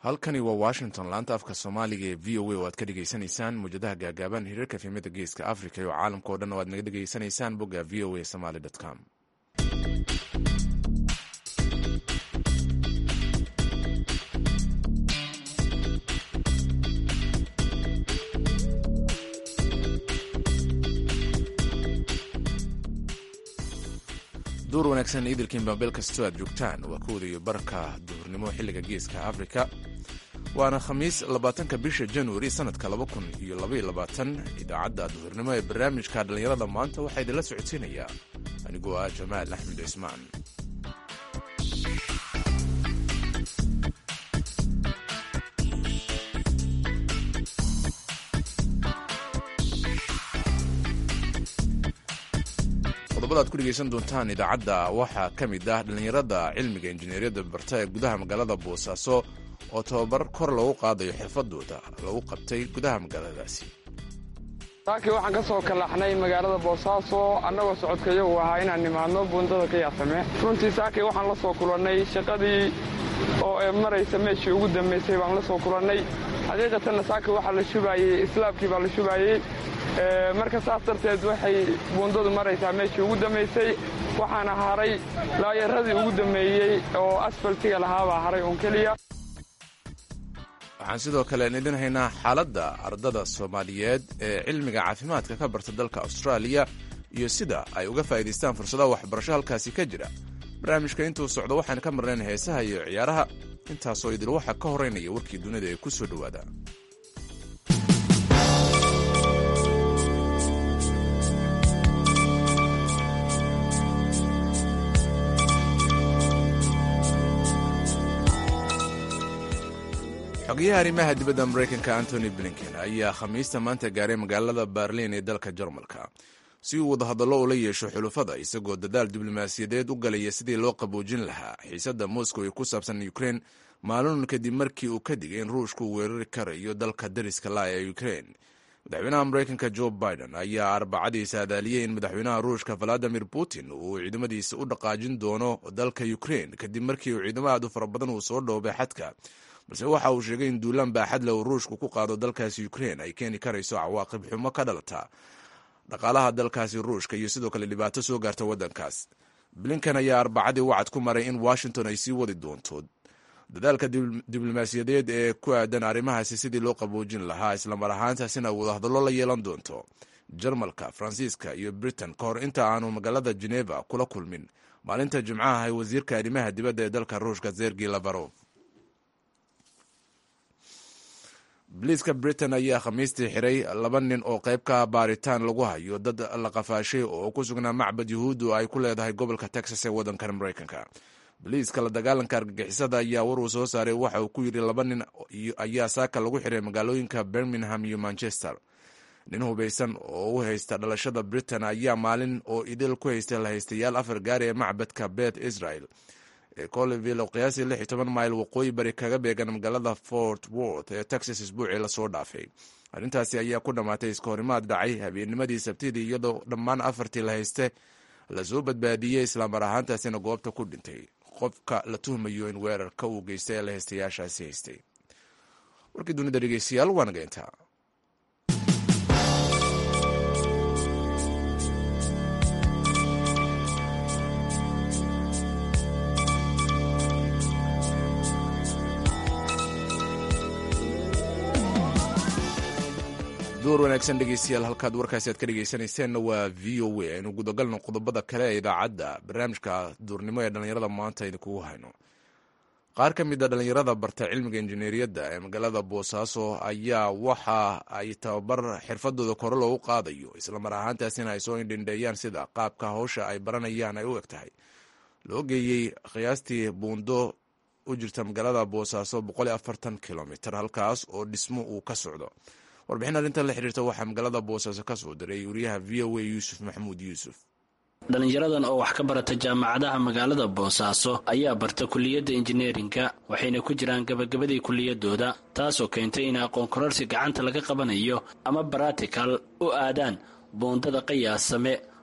halkani waa washington laanta afka soomaaliga ee v o a oo aad ka dhegaysanaysaan muwjadaha gaagaaban hiriirka fiimada geeska africa iyo caalamka o dhan oo aad naga dhegaysanaysaan bogga v o a somaly com duur wanaagsan idilkiin bambeel kastoo aad joogtaan waa kowda iyo barka duhurnimo xilliga geeska afrika waana khamiis labaatanka bisha januari sannadka laba kun iyo labaiyo labaatan idaacadda duhurnimo ee barnaamijka dhallinyarada maanta waxaa idinla socodsiinayaa anigoo ah jamaal axmed cismaan qodobada ad ku dhegaysan doontaan idaacadda waxaa ka mid ah dhallinyarada cilmiga injineeriyadda barta ee gudaha magaalada boosaaso oo tababar kor loogu qaadayo xirfadooda lagu qabtay gudaha magaaladaasi saakii waxaan ka soo kallaxnay magaalada boosaaso annagoo socodkayagu ahaa inaan nimaadno buundada qiyaasame runtii saakii waxaan la soo kulannay shaqadii oo maraysa meeshii ugu dambaysay baan la soo kulannay xaqiiqatanna saakii waxaa la shubaayey islaabkii baa la shubaayey marka saas darteed waxay buundadu maraysaa meeshii ugu dambaysay waxaana haray laayaradii ugu dammeeyey oo asfaltiga lahaabaa haray uun keliya waxaan sidoo kale idin haynaa xaaladda ardada soomaaliyeed ee cilmiga caafimaadka ka barta dalka austraaliya iyo sida ay uga faa'iidaystaan fursadaha waxbarasho halkaasi ka jira barnaamijka intuu socdo waxaan ka marnayn heesaha iyo ciyaaraha intaasoo idil waxaa ka horeynaya warkii dunida ee ku soo dhowaada xogayaha arrimaha dibadda maraykanka antony blinken ayaa khamiista maanta gaaray magaalada berlin ee dalka jarmalka si uu wadahadallo ula yeesho xulufada isagoo dadaal diblomaasiyadeed u galaya sidii loo qaboojin lahaa xiisadda moscow ee ku saabsan ukrein maalin kadib markii uu ka digay in ruushku weerari karayo dalka dariska laa ee ukrein madaxweynaha maraykanka jo biden ayaa arbacadii saadaaliyey in madaxweynaha ruushka valadimir putin uu ciidamadiisa u dhaqaajin doono dalka ukrein kadib markii uu ciidamo aad u fara badan uu soo dhoobay xadka balse waxa uu sheegay in duulaan baaxad leh uu ruushku ku qaado dalkaasi ukrein ay keeni karayso cawaaqib xumo ka dhalata dhaqaalaha dalkaasi ruushka iyo sidoo kale dhibaato soo gaarta waddankaas blinken ayaa arbacadii wacad ku maray in washington ay sii wadi doonto dadaalka diblomaasiyadeed ee ku aadan arrimahaasi sidii loo qaboojin lahaa islamar ahaantaasina wadahadallo la yeelan doonto jarmalka faransiiska iyo britain ka hor inta aanu magaalada geneva kula kulmin maalinta jimcaha ahay wasiirka arrimaha dibadda ee dalka ruushka zergi lavarov boliiska britain ayaa khamiistii xiray laba nin oo qayb ka baaritaan lagu hayo dad la qafaashay oo ku sugnaa macbad yuhuuddu ay ku leedahay gobolka texas ee waddankan maraykanka boliiska la dagaalanka argagixisada ayaa war uu soo saaray waxa uu ku yidhi laba nin ayaa saaka lagu xiray magaalooyinka birmingham iyo manchester nin hubaysan oo u haysta dhalashada britain ayaa maalin oo idil ku haystay la haystayaal afar gaari ee macbadka bet israel ee coliville oo qiyaasii lix iyo toban mayl waqooyi bari kaga beegan magaalada fort worth ee texas isbuucii lasoo dhaafay arrintaasi ayaa ku dhammaatay iska horimaad dhacay habeennimadii sabtidii iyadoo dhammaan afartii la hayste lasoo badbaadiyey islaamar ahaantaasina goobta ku dhintay qofka la tuhmayo in weerarka uu geystay ee la haystayaashaasi haystay warkii dunida dhegeystayaal waa naga intaa duur wanaagsan dhegeystayaal halkaad warkaasi aad ka dhegeysanayseena waa v o a aynu gudagalno qodobada kale ee idaacadda barnaamijka duurnimo ee dhallinyarada maanta idinkugu hayno qaar ka mid a dhallinyarada barta cilmiga injineeriyadda ee magaalada boosaaso ayaa waxa ay tababar xirfadooda kore loogu qaadayo islamar ahaantaasina ay soo indhindheeyaan sida qaabka hawsha ay baranayaan ay u eg tahay loo geeyey qiyaastii buundo u jirta magaalada boosaaso kilomitr halkaas oo dhismo uu ka socdo warbixin arrintan la xiriirta waxaa magaalada boosaaso ka soo diray wariyaha v o a yuusuf maxamuud yuusuf dhallinyaradan oo wax ka barata jaamacadaha magaalada boosaaso ayaa barta kuliyadda injineerinka waxayna ku jiraan gabagabadii kuliyadooda taasoo keentay in aqoon kororsi gacanta laga qabanayo ama baratikal u aadaan buundada qiyaasame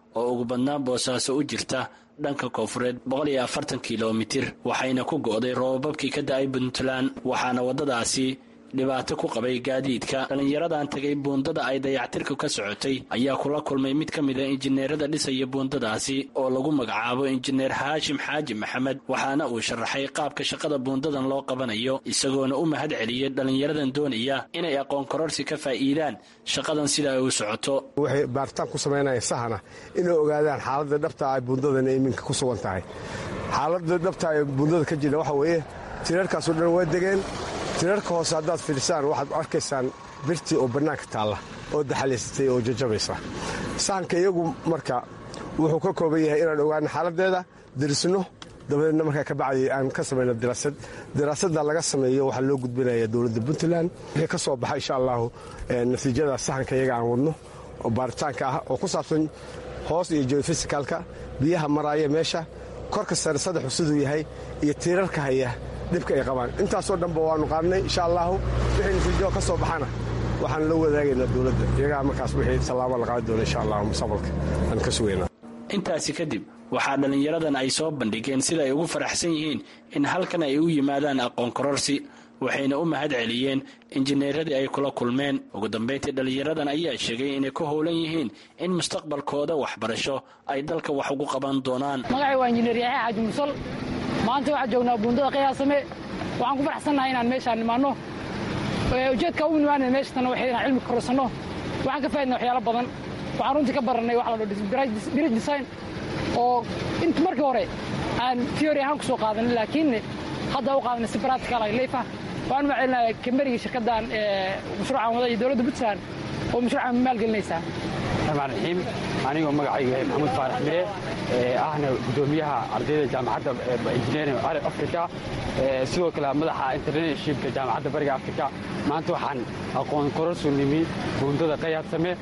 oo ugu badnaan boosaaso u jirta dhanka koonfureed boqol iyo afartan kilomitir waxayna ku go'day roobabkii ka da'ay puntland waxaana waddadaasi dhibaato ku qabay gaadiidka dhallinyaradan tegay buundada ay dayactirka ka socotay ayaa kula kulmay mid ka mida injineerada dhisaya buundadaasi oo lagu magacaabo injineer haashim xaaji maxamed waxaana uu sharaxay qaabka shaqada buundadan loo qabanayo isagoona u mahad celiyey dhallinyaradan doonaya inay aqoon kororsi ka faa'iidaan shaqadan sida ay u socoto waxay baaritaan ku samaynayaan sahana inay ogaadaan xaaladda dhabta ay buundadan iminka ku sugan tahay xaaladda dhabta ee buundada ka jirta waxa weeye tirarkaasoo dhan waa degeen tirarka hoose haddaad fiirsaan waxaad arkaysaan birtii oo bannaanka taalla oo daxalaysatay oo jajabaysa sahanka iyagu marka wuxuu ka kooban yahay inaan ogaano xaaladdeeda dirisno dabadeedna markaa ka bacdi aan ka samayno diraasad diraasadda laga sameeyo waxaa loo gudbinaya dowladda puntland wixii ka soo baxa insha allahu natiijada sahanka iyaga aan wadno oo baaritaanka ah oo ku saabsan hoos iyo geofisicalka biyaha maraaya meesha korka sare saddexu siduu yahay iyo tiirarka haya dhibka ay qabaan intaasoo dhanba waannu qaadnay insha allahu wixii natiijo ka soo baxana waxaan la wadaagaynaa dowladda iyagaa markaas wixii tallaabo la qaadi doona insha allahu mustaqbalka aan ka sugaynaa intaasi kadib waxaa dhallinyaradan ay soo bandhigeen sida ay ugu faraxsan yihiin in halkan ay u yimaadaan aqoon kororsi waxayna u mahad celiyeen injineeradii ay kula kulmeen ugu dambayntii dhallinyaradan ayaa sheegay inay ku howlan yihiin in mustaqbalkooda waxbarasho ay dalka wax ugu qaban doonaan magacay waa injineer yaxya xaaji musal maanta waxaan joognaa buundada qiyaasame waxaan ku faraxsannahay inaan meeshaan nimaanno ujeedka u nimaanay meeshatana waxay inaan cilmi kororsanno waxaan ka faa'idna waxyaalo badan waxaan runtii ka barannay wax la dho bridge design oo int markii hore aan theory ahaan ku soo qaadanin laakiin hadda u qaadanay si practical ay leif ah waxaan uma celinaya kamberigii shirkaddan mashruucan wada iyo dowladda puntland oo mashruucan maalgelinaysaa raxmaan raxiim anigoo magacayga yahay maxamuud faarax mire ahna guddoomiyaha ardayda jaamacadda engineering africa sidoo kale madaxa internationshipka jaamacadda bariga africa maanta waxaan aqoon kororsu nimi buundada qayaadsame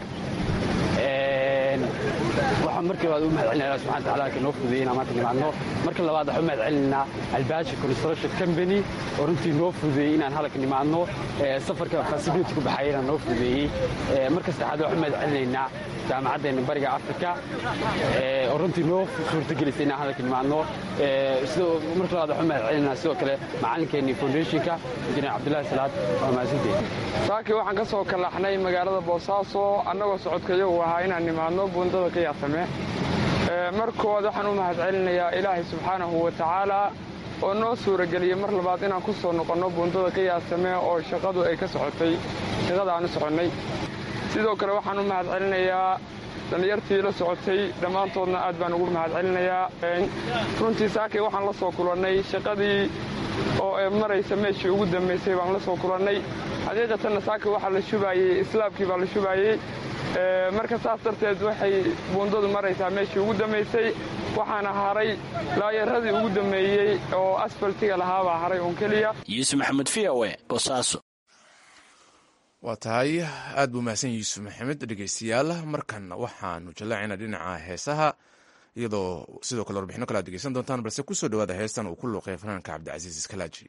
waxaan markii labaad u mahad celinaa allah subxana wataala ka noo fududeeyey inaan maanta nimaadno marka labaad waxaan u mahad celinaynaa albaashi construction company oo runtii noo fududeeyey inaan halka nimaadno safarka facility ku baxaya inaan noo fududeeyey marka saddexaad waxaan u mahad celinaynaa jaamacaddeena bariga africa oo runtii noo suurtagelisay inaan halka nimaadno marka labaad waxaan u mahad celinaynaa sidoo kale macalinkeennii foundationka injineer cabdullaahi salaad waa mahadsanteed saakii waxaan ka soo kalaxnay magaalada boosaaso annagoo socodkayagu ahaa inaan nimaadno buundada qiyaasame markood waxaan u mahad celinayaa ilaahay subxaanahu wa tacaala oo noo suurageliyey mar labaad inaan ku soo noqonno buundada qiyaasame oo shaqadu ay ka socotay shaqada aan u soconnay sidoo kale waxaan u mahad celinayaa dhallinyartii la socotay dhammaantoodna aad baan ugu mahad celinayaa runtii saakii waxaan la soo kulannay shaqadii oo maraysa meeshii ugu dambaysay baan la soo kulannay xaqiiqatanna saakii waxaa la shubaayey islaabkii baa la shubaayey marka saas darteed waxay buundadu maraysaa meeshii ugu dambaysay waxaana haray laayaradii ugu dammeeyey oo asfaltiga lahaabaa haray uun keliya yuusuf maxamed v o e boosaaso waa tahay aad buu mahadsan yuusuf maxamed dhegeystayaal markan waxaanu jallaacaynaa dhinaca heesaha iyadoo sidoo kale warbixino kale ad degeysan doontaan balse kusoo dhawaada heestan uu ku luuqay fanaanka cabdicasiis iskalaaji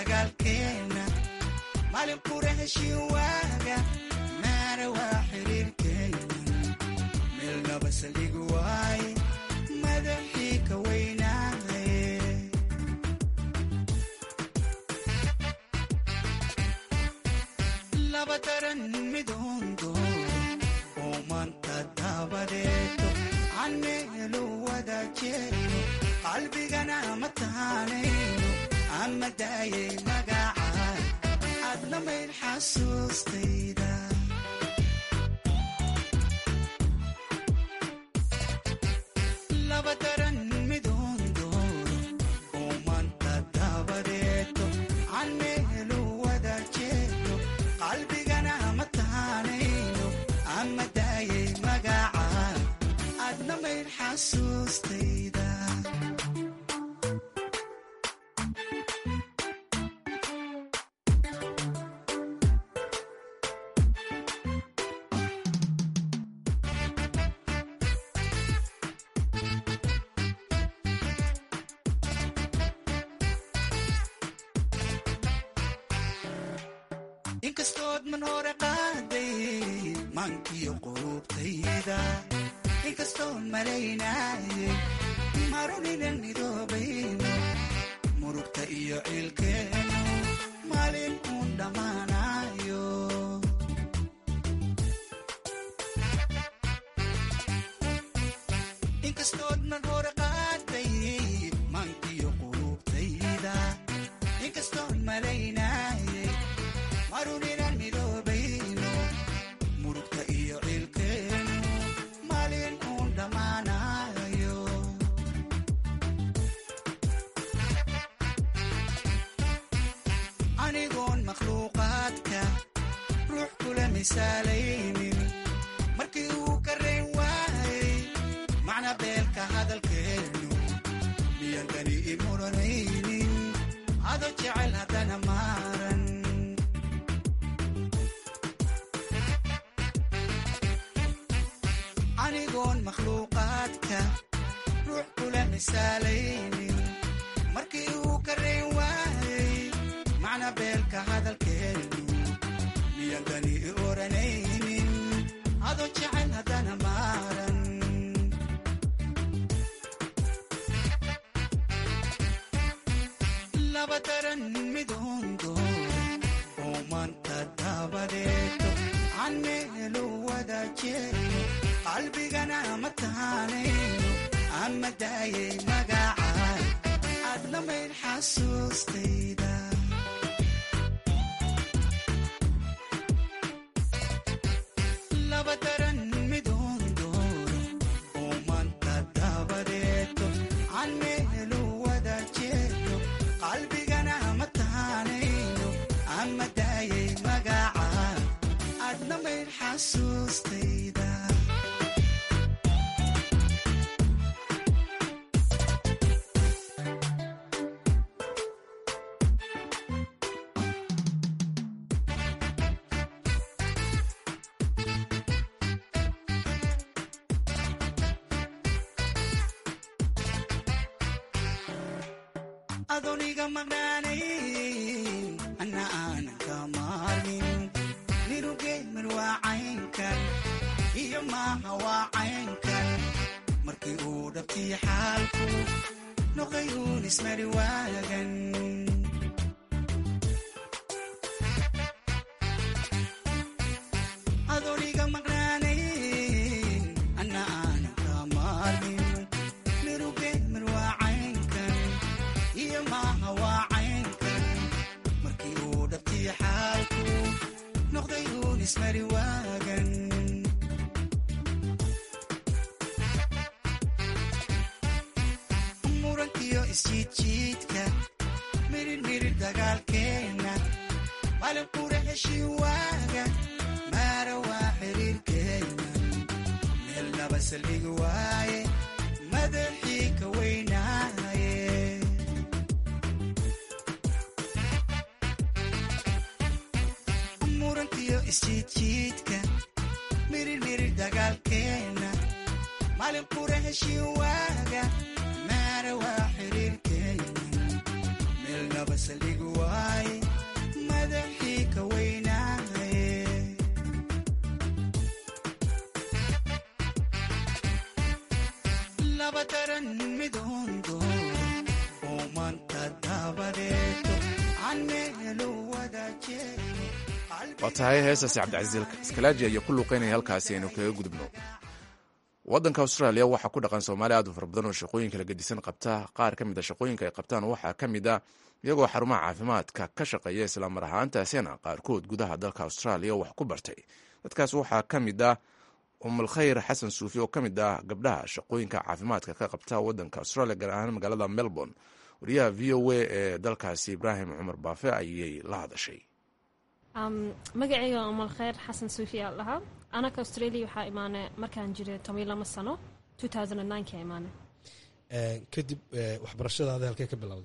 dagaalkeena maalin qura heshiin waaga maara waa xiriirkeena meel naba saldhig waaye madaxii ka weynaaye laba daran midoondo oo maanta dabadeeto aan meelu wada jeedo qalbigana ma taanayno ama daayay magacaan aadna mayd xasuustayda laba daran midoondo oo maanta dabadeeto aan meelu wada jeedo qalbigana ma taanayno ama daayay magacaan aadna mayd xasuustayda inkastood man hore qaaday maankiyo qulubtayda inkastoon malaynaayay maruninan midoobayno murugta iyo ciilkeenu maalin uun dhammaanayo inkastood man hore qaaday maankiyo qulubtayda inkastoon malaynaayay maruninan midoobayno murugta iyo ciilkeenu maalin uun dhammaanayo anigoon makhluuqaadka ruux kula misaalaynin markii uu ka rayn waayay macna beelka hadalkeenu miyan dani imuranaynin ado jecel haddana maaran anigoon makhluuqaadka ruux kula misaalaynin markii uu ka rayn waayay macna beelka hadalkeenu miyan dani i oranaynin ado jecel haddana maaran laba daran midoondo oo maanta dabadeeto aan meelu wada jeedo qalbigana ma taanayno ama daayay magacaan aadna mayd xasuustayda laba daran midoondo oo maanta dabadeeto aan meelu wada jeedo qalbigana ma taanayno ama daayay magacaan aadna mayd xasuustayda adooniga maqnaanayn anna aanan ka maalmin nirugeymar waa caynkan iyo maaha waa caynkan markii uu dhabtii xaalku noqday uun ismari waagan adooniga maqnaanayn anna aanan ka maalmin nirugeymar waa caynkan iyo maaha waa caynkan markii uu dhabtii xaalku noqday uun ismari waagan murankiyo isjiidjiidka mirir mirir dagaalkeenna maalin qura heshiin waaga maara waa xiriirkeenna meel naba saldhig waaye madaxii ka weynaaye murankiyo isjiidjiidka mirir mirir dagaalkeenna maalin qura heshiin waaga maara waa xiriirkeenna meel naba saldhig waaye loo wadaajee waa tahay heestaasi cabdicasiis iskalaaji ayaa ku luuqeynaya halkaasi aynu kaga gudubno waddanka austraaliya waxaa ku dhaqan soomaali aad u fara badan oo shaqooyinka la gedisan qabta qaar ka mid a shaqooyinka ay qabtaan waxaa ka mid a iyagoo xarumaha caafimaadka ka shaqeeya islamar ahaantaasina qaarkood gudaha dalka austraaliya wax ku bartay dadkaas waxaa ka mid ah umulkhayr xasan suufi oo ka mid ah gabdhaha shaqooyinka caafimaadka ka qabta waddanka australia gaar ahaan magaalada melbourne wariyaha v o a ee dalkaasi ibraahim cumar baafe ayay la hadashay magacayga umalkhayr xasan suufi aa dhahaa anaka australia waxaa imaanay markaan jiray toban lama sano ka imaanay kadib waxbarashadaada halkee ka bilowday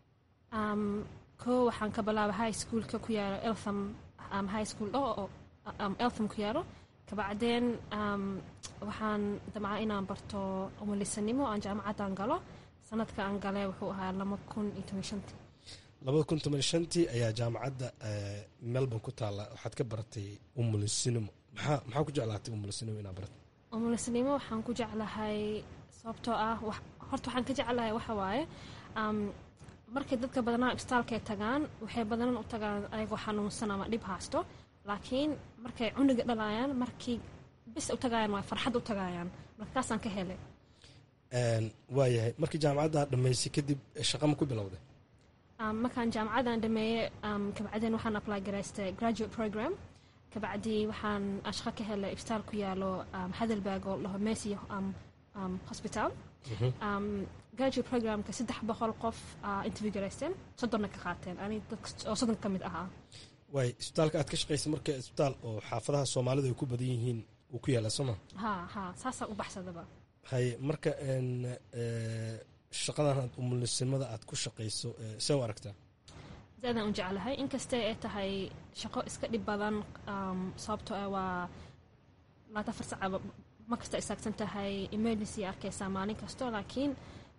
ko waxaan ka bilaabay high schoolka ku yaalo eltham high school oo eltham ku yaalo kabacdeen waxaan damcaa inaan barto umulisanimo aan jaamacaddan galo sanadka aan gale wuxuu ahaa lama kun iyo toban shantii labada kun toban shantii ayaa jaamacadda melbourne ku taalla waxaad ka baratay umulisinimo maxaa maxaa ku jeclaatay umulisinimo inaad baratay umulisanimo waxaan ku jeclahay sababtoo ah horta waxaan ka jeclahay waxa waaye markay dadka badanaa isbitaalkay tagaan waxay badanan u tagaan ayagoo xanuunsan ama dhib haysto laakiin markay cuniga dhalayaan markii bis u tagayaan waa farxad u tagayaan markaasaan ka helay waayahay markii jaamacadda dhammaysay kadib shaqa ma ku bilowday markaan jaamacadan dhameeyey kabacdeen waxaan apply garaystay graduate program kabacdii waxaan shaqo ka helay isbitaal ku yaalo hadelberg oo laho messi hospital graduate programka saddex boqol qof interview garaysteen soddonna ka qaateen ani oo soddon ka mid ahaa waay isbitaalka aad ka shaqaysay marka isbitaal oo xaafadaha soomaalida ay ku badan yihiin uu ku yaala sooma ha ha saasaan u baxsadaba haye marka shaqadan aad umulisimada aad ku shaqayso see u aragtaa zaadaan u jeclahay inkastee ay tahay shaqo iska dhib badan sababtoo ah waa laata afar saca ma kasta istaagsan tahay emergency arkaysaa maalin kasto laakiin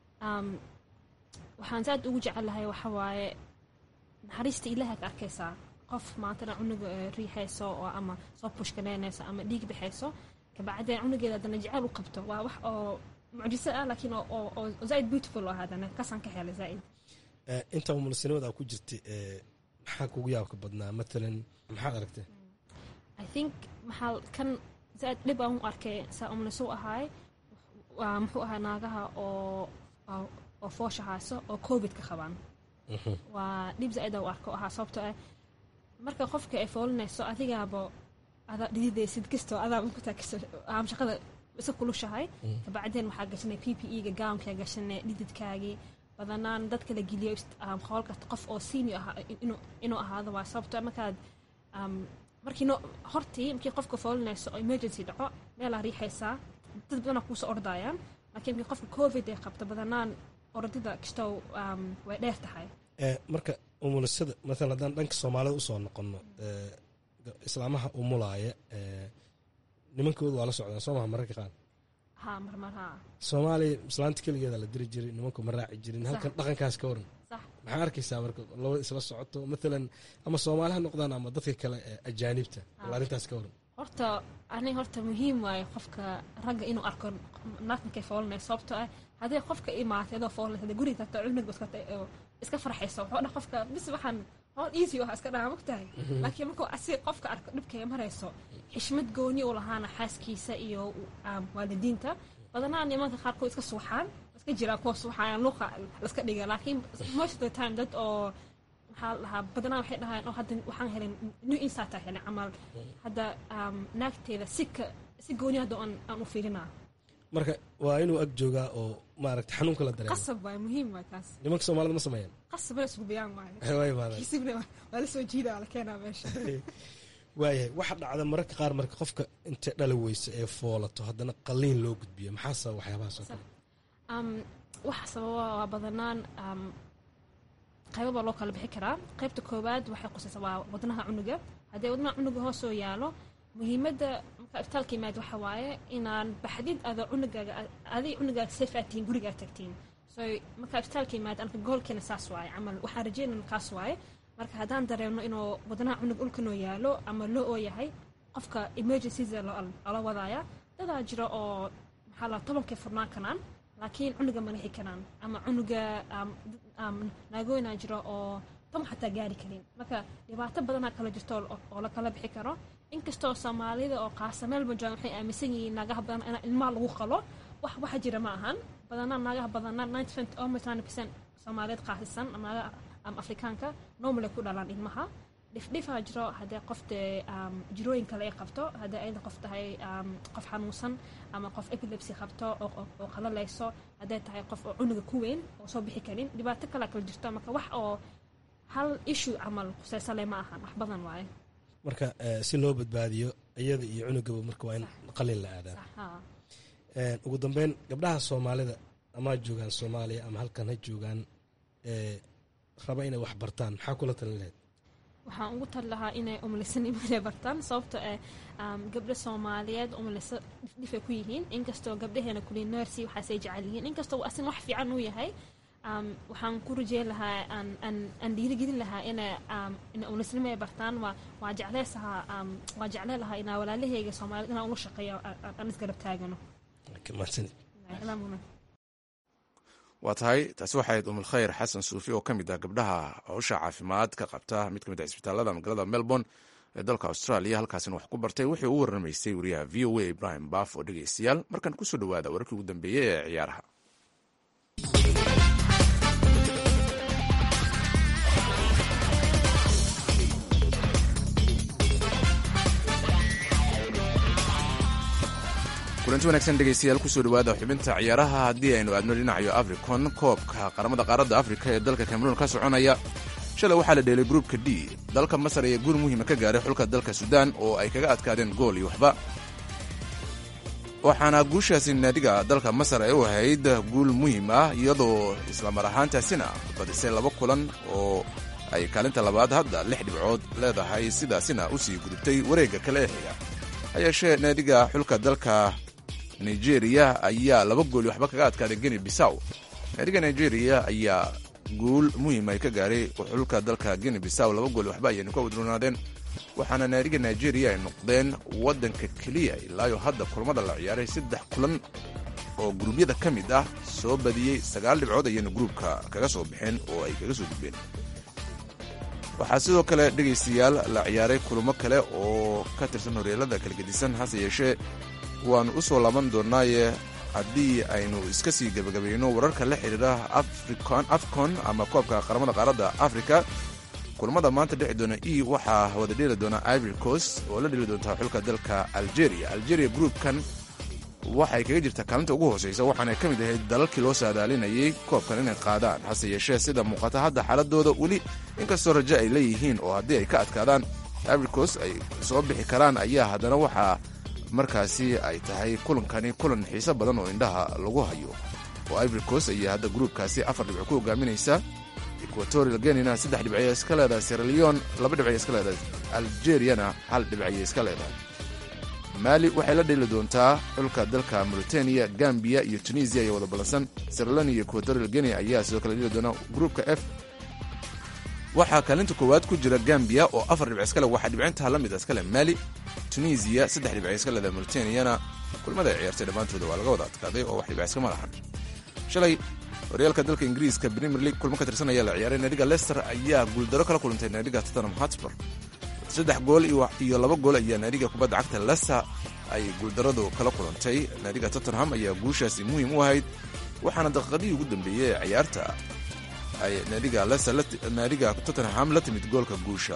waxaan zaad ugu jecelahay waxa waaye naxariista ilaaha ka arkaysaa qof maantana cunuga riixayso oo ama soo pushkanaynayso ama dhiig bixayso kabacdeen cunugeeda haddana jecel u qabto waa wax oo mucjiso ah laakiin oo zaaid beautiful oo haddana kasaan ka helay zaaid inta umulisinimada aa ku jirtay maxaa kugu yaabka badnaa matalan maxaad aragtay i think maxaa kan zaaid dhib aan u arkay saa umuliso u ahaay waa muxuu ahaa naagaha oo oo foosha hayso oo covid ka qabaan waa dhib zaaid aan u arko ahaa sababtoo ah marka qofka ay foolinayso adigaaba adaa dhididaysid kastoo adaa unkutaagso aam shaqada isa kulushahay kabacdeen waxaa gashanay p p e ga gawnkaa gashanay dhididkaagii badanaan dadka la geliyo qool kasta qof oo senior ahaa inuu ahaado waa sababto markaad markii no hortii markii qofka foolinayso oo emergency dhaco meelaa riixaysaa dad badanaa kuusoo ordayaan laakiin markii qofka covid ay qabto badanaan ordida kastoo way dheer tahay marka umulisada maalan haddaan dhanka soomaalida usoo noqono islaamaha umulaaya nimankooda waa la socdaa soo maha mararka qaar ha marmar ha soomaaliya islaanta keligeeda la diri jiray nimanku ma raaci jirin halkan dhaqankaas ka waran sax maxaa arkaysaa marka labada isla socoto maalan ama soomaali ha noqdaan ama dadka kale ee ajaanibta bal arrintaas ka waran horta ani horta muhiim waayo qofka ragga inuu arko naagtankay foolinayso sababtoo ah haddii qofka imaatay adoo foolinaysa hadii guriga tagta cunuga iska iska farxayso wuxuu dhan qofka bis waxaan howl easy waxa iska dhaha mogtahay laakiin markuu asi qofka arko dhibkay marayso xishmad gooni u lahaana xaaskiisa iyo waalidiinta badanaa nimanka qaarkood iska suuxaan iska jiraa kuwa suuxayaan luuqa laska dhiga laakiin most of the time dad oo maxaa lahaa badanaa waxay dhahaan oo hadda waxaan helin new insight aan helin camal hadda naagteeda si ka si gooni hadda aan aan u fiirinaa marka waa inuu ag joogaa oo maaragta xanuunka la dareemo qasab waay muhiim waay taas nimanka soomaalida ma sameeyaan qasab la isugu biyaan waayo waa imaadaan kisibna waa la soo jiida waa la keenaa meesha waayahay waxa dhacda mararka qaar marka qofka intay dhali weyso ee foolato haddana qaliin loo gudbiyo maxaa sababa waxyaabahaas oo kale waxa sababa waa badanaan qaybo baa loo kala bixi karaa qaybta koowaad waxay qusaysaa waa wadnaha cunuga haddii wadnaha cunuga hoosoo yaalo muhiimadda marka ifitaalka yimaad waxa waaye inaan baxdid adoo cunugaaga adig cunugaaga safe aad tihiin guriga aad tagtiin so marka ifitaalka yimaad anka goolkeena saas waaye camal waxaan rajeynana kaas waaye marka haddaan dareemno inuu wadnaha cunug ulkanoo yaalo ama loo oo yahay qofka emergencies lala wadaaya dadaa jira oo maxaa la tobankay furnaan kanaan laakiin cunuga ma lixi karaan ama cunuga naagooynaa jira oo tom xataa gaari karin marka dhibaato badanaa kala jirto oo oo la kala bixi karo inkastoo soomaalida oo qaasa meel majoogan waxay aaminsan yihiin naagaha badan in ilmaha lagu qalo wax waxa jira ma ahan badanaa naagaha badanaa ninety percent almost ninety percent soomaaliyeed qaasisan ama naagaha ama afrikaanka normal ay ku dhalaan ilmaha dhifdhifaa jiro haddee qofte um, jirooyin kale ay qabto haddii ayda qof tahay um, qof xanuunsan ama qof epilepsy qabto oo, oo, oo qalalayso hadday tahay qof oo cunuga ku weyn oo soo bixi karin dhibaato kalea kala jirto marka wax oo hal issue camal kuseysale ma ahan wax badan waaye marka eh, si loo badbaadiyo iyada iyo cunugaba marka waa in qalin la aadaa Sax, haa. Eh, ugu dambeyn gabdhaha soomaalida ama ha joogaan soomaaliya ama halkan ha joogaan eh, raba inay wax bartaan maxaa kula talin lahayd waxaan ugu tali lahaa inay umlisanimo inay bartaan sababto eh um, gabdho soomaaliyeed umliso dhifdhifay ku yihiin inkastoo gabdhaheena kuli nersi waxaasay jecel yihiin inkastoo asin wax fiican uu yahay um, waxaan ku rajeyn lahaa aan aan- aan dhiirigelin lahaa inay um, inay umlisanimo ay bartaan waa waa jecleysahaa um, waa jeclee lahaa inaa walaalaheyga soomaaliyed inaan ula shaqeeyo aan- aan aan isgarab taagano mahadsanid Salaam. waa tahay taasi waxayd umulkhayr xasan suufi oo ka mid ah gabdhaha howsha caafimaad ka qabta mid ka mid ah isbitaalada magaalada melbourne ee dalka australia halkaasina wax ku bartay wuxuu u waramaysay wariyaha v o a ibrahim baaf oo dhegeystayaal markan kusoo dhowaada wararkii ugu dambeeyey ee ciyaaraha kulanti wanaagsan dhegeystayaal kusoo dhowaada xubinta ciyaaraha haddii aynu aadno dhinacayo africon koobka qaramada qaaradda afrika ee dalka cameroon ka soconaya shalay waxaa la dheelay gruupka d dalka masar ayaa guul muhiima ka gaaray xulka dalka suudaan oo ay kaga adkaadeen gool iyo waxba waxaana guushaasi naadiga dalka masar ay u ahayd guul muhiim ah iyadoo islamar ahaantaasina badisay laba kulan oo ay kaalinta labaad hadda lix dhibcood leedahay sidaasina usii gudubtay wareegga kale ee xiga ha yeeshee naadiga xulka dalka nigeria ayaa laba gool iyo waxba kaga adkaaday geni bisaw naadiga nigeria ayaa guul muhiim ay ka gaaray xulka dalka geni bisaw laba gool iyo waxba ayaynu ka wadronaadeen waxaana naadiga nigeria ay noqdeen waddanka keliya ilaayo hadda kulamada la ciyaaray saddex kulan oo guruubyada ka mid ah soo badiyey sagaal dhibcood ayayna gruubka kaga soo baxeen oo ay kaga soo gudbeen waxaa sidoo kale dhegaystayaal la ciyaaray kulamo kale oo ka tirsan horyeelada kala gedisan hase yeeshee waannu u soo laaban doonaaye haddii aynu iska sii gebagabayno wararka la xidhiira afcon ama koobka qaramada qaaradda afrika kulamada maanta dhexi doona e waxaa wada dheli doona ivory coast oo la dheli doontaa xulka dalka algeria algeria groupkan waxay kaga jirtaa kaalinta ugu hooseysa waxaana ka mid ahayd dalalkii loo saadaalinayay koobkan inay qaadaan hase yeeshee sida muuqata hadda xaaladooda weli inkastoo rajo ay leeyihiin oo haddii ay ka adkaadaan ivory coast ay soo bixi karaan ayaa haddana waxaa markaasi ay tahay kulankani kulan xiiso badan oo indhaha lagu hayo oo ivory coast ayaa hadda gruubkaasi afar dhibco ku hogaaminaysa equatorial guinina saddex dhibcay iska leedahay sieraleon laba dhibcay iska leedahay algeriana hal dhibcay iska leedahay maali waxay la dheli doontaa xulka dalka mauritania gambia iyo tunisia ayaa wada ballansan sieraleon iyo equatorial guinea ayaa sidoo kale dheli doona gruupka f waxaa kaalinta koowaad ku jira gambia oo afar dhibc iskale waxaa dhibcintaha la mid iskale mali tunisia saddex dhibc iska leedahay mauritaniana kulmada ay ciyaartay dhammaantooda waa laga wada adkaaday oo wax dhibc iskama lahan shalay horyaalka dalka ingiriiska premier league kulmo ka tirsan ayaa la ciyaaray naadiga leicester ayaa guuldaro kala kulantay naadiga tottenham hotspur saddex gool iyo laba gool ayaa naadiga kubadda cagta leicester ay guuldaradu kala kulantay naadiga tottenham ayaa guushaasi muhiim u ahayd waxaana daqiiqadihii ugu dambeeyey ee ciyaarta ay naadiga leicester naadiga tottenham la timid goolka guusha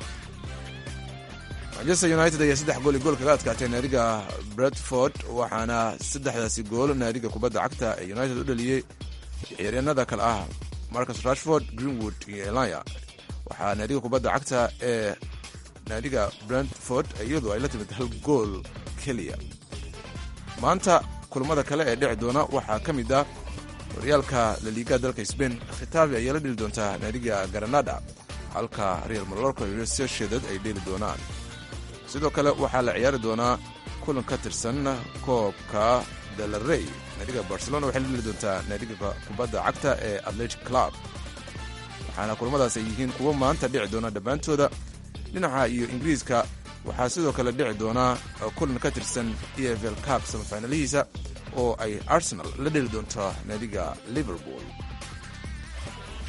manchester united ayaa saddex gool iyo gool kaga adkaatay naadiga bradford waxaana saddexdaasi gool naadiga kubadda cagta ee united u dhaliyey ciyaaryaanada kale ah marcus rashford greenwood iyo elaya waxaa naadiga kubadda cagta ee naadiga brentford iyadu ay la timid hal gool keliya maanta kulamada kale ee dhici doona waxaa ka mid ah horyaalka laliiga dalka sbain khitabi ayaa la dheli doontaa naadiga granada halka real malorco iyo sociedad ay dheli doonaan sidoo kale waxaa la ciyaari doonaa kulan ka tirsan koobka delarey naadiga barcelona waxay la dheli doontaa naadiga kubadda cagta ee atletic club waxaana kulamadaas ay yihiin kuwo maanta dhici doona dhammaantooda dhinaca iyo ingiriiska waxaa sidoo kale dhici doonaa kulan ka tirsan e f l cup samafinalihiisa oo ay arsenal la dheli doonto naadiga liverpool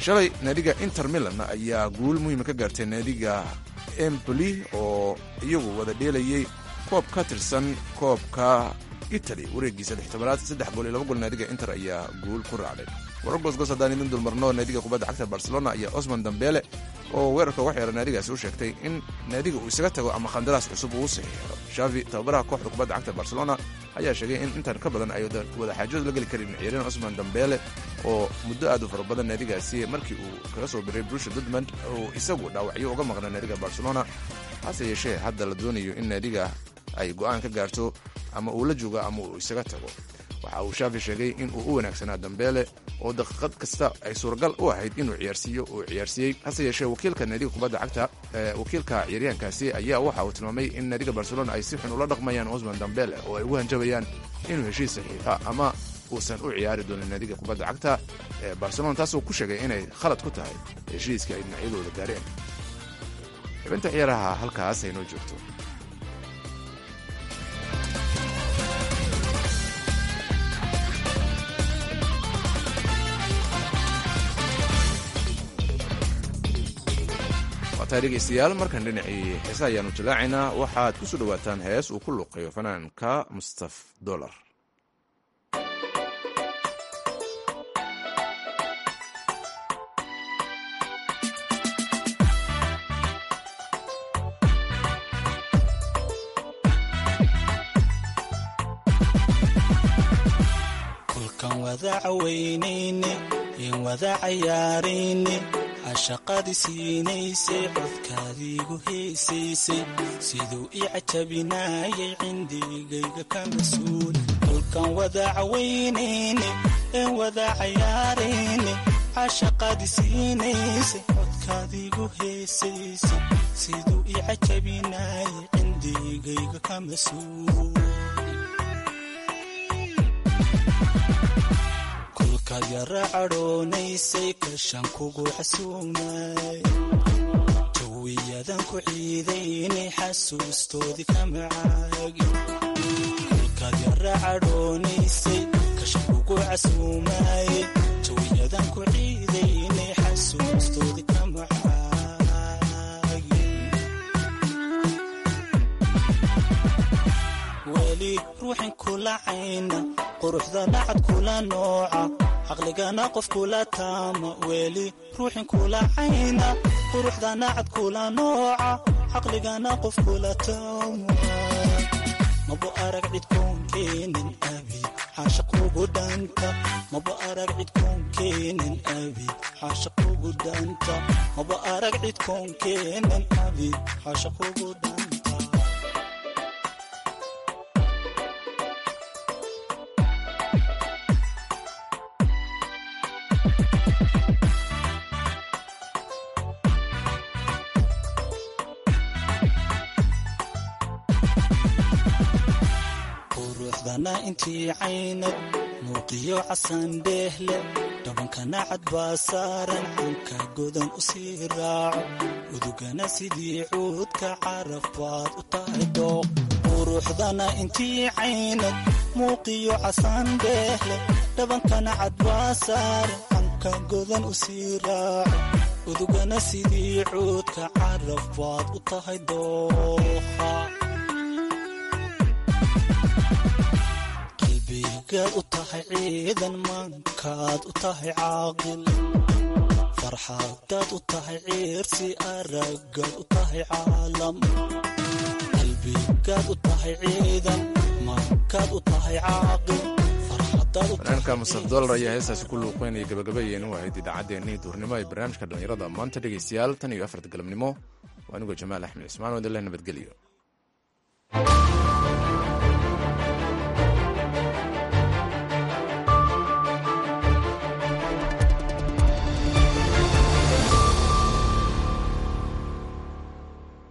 shalay naadiga inter milan ayaa guul muhiima ka gaartay naadiga emboli oo iyagu wada dheelayey koob ka tirsan koobka italy wareegiisa lixtobanaad saddex gool iyo laba gool naadiga inter ayaa guul ku raacday warar goosgoos haddaan idin dulmarno naadiga kubadda cagta barcelona ayaa osman dambele oo weerarka uga xeera naadigaasi u sheegtay in naadiga uu isaga tago ama khandaraas cusub uu saxiixo shavi tababaraha kooxda kubadda cagta barcelona ayaa sheegay in intan ka badan ay wada xaajood la geli karin ciyaaryahan osman dambele oo muddo aad u fara badan naadigaasi markii uu kaga soo biray brusha dudmond uu isagu dhaawacyo uga maqnaa naadiga barcelona hase yeeshee hadda la doonayo in naadiga ay go'aan ka gaarto ama uu la joogo ama uu isaga tago waxa uu shaafi sheegay in uu u wanaagsanaa dambeele oo daqiiqad kasta ay suuragal u ahayd inuu ciyaarsiiyo uu ciyaarsiiyey hase yeeshee wakiilka naadiga kubadda cagta wakiilka ciyaaryahankaasi ayaa waxa uu tilmaamay in naadiga barcelona ay si xun ula dhaqmayaan osman dambele oo ay ugu hanjabayaan inuu heshiis saxiixa ama uusan u ciyaari doonin naadiga kubadda cagta ee barcelona taasoo ku sheegay inay khalad ku tahay heshiiska ay dhinacyadooda gaareen xibinta ciyaaraha halkaas ay noo joogto dhegeystayaal markan dhinacii heesa ayaanu jallaacaynaa waxaad ku soo dhowaataan hees uu ku luuqeeyo fanaanka mustaf dolar kulkan wada caweynayne in wada cayaarayne cashaqadii siinaysay codkaadiigu heesaysay siduu ii cajabinaayay cindigayga ka mas-uul kolkan wada caweynayne een wada cayaarayne cashaqadii siinaysay codkaadiigu heesaysay siduu ii cajabinaayay cindigayga ka mas-uul kolkaad yara cadhoonaysay kashan kugu xasuugnay jawiyadan ku ciidaynay xasuustoodii ka macaagi kolkaad yara cadhoonaysay kashan kugu casuumay jawiyadan ku ciidaynay xasuustoodii ka macaagi weli ruuxin kula cayna quruxda nacad kula nooca caqligana qof kula taama weli ruuxin kula cayna quruxda nacad kula nooca caqligana qof kula taama maba arag cid koon keenin abi xaashaqugu dhanta maba arag cid koon keenin abi xaashaqugu dhanta maba arag cid koon keenin abi xaashaqugu dhanta quruxdana intii caynad muuqiyo casan dheehle dhabankana cad baa saaran canka godan u sii raaco udugana sidii cuudka caraf baad u tahay dooq quruxdana intii caynad muuqiyo casan dheehle dhabankana cad baa saaran canka godan u sii raaco udugana sidii cuudka caraf baad u tahay dooqa qalbigaad u tahay ciidan maankaad u tahay caaqil farxadaad u tahay ciirsi aragaad u tahay caalam qalbigaad u tahay ciidan maankaad u tahay caaqil fanaanka mustaf dolar ayaa heestaasi ku luuqeynaya gabagabayeenu ahayd idaacaddeenii duurnimo ee barnaamijka dhallinyarada maanta dhegaystayaal tan iyo afarta galabnimo waa anigoo jamaal axmed cismaan wadaleh nabadgelyo